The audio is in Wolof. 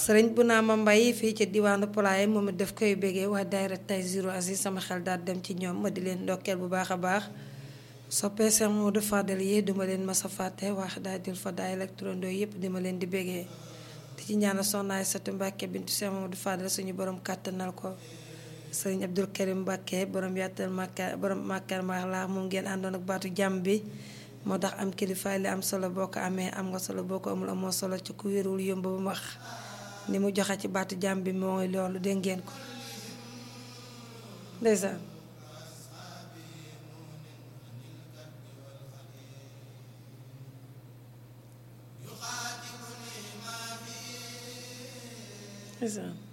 sëriñ bu naa ma mbay fii ci diwaanu Pulaay moom it daf koy bégee waa daayira tay zero asi sama xel daal dem ci ñoom ma di leen ndokkeel bu baax a baax soppee Seex Moodu Fadal yi duma leen masa fàtte wax daal dil fa daay électrondo yépp dima leen di bégee di ci ñaanal soxnaay satu Mbàkke bintu Seex Moodu Fadal suñu borom kàttanal ko sëriñ Abdul Karim Mbàkke borom yàttal màkka borom màkkar maax laa moom ngeen àndoon ak baatu jàmm bi moo tax am kilifaay li am solo boo ko amee am nga solo boo ko amul amoo solo ci ku wérul yomb ba mu wax ni mu joxe ci baatu jàmm bi mooy loolu dégg ngeen ko ndeysaan ndeysaan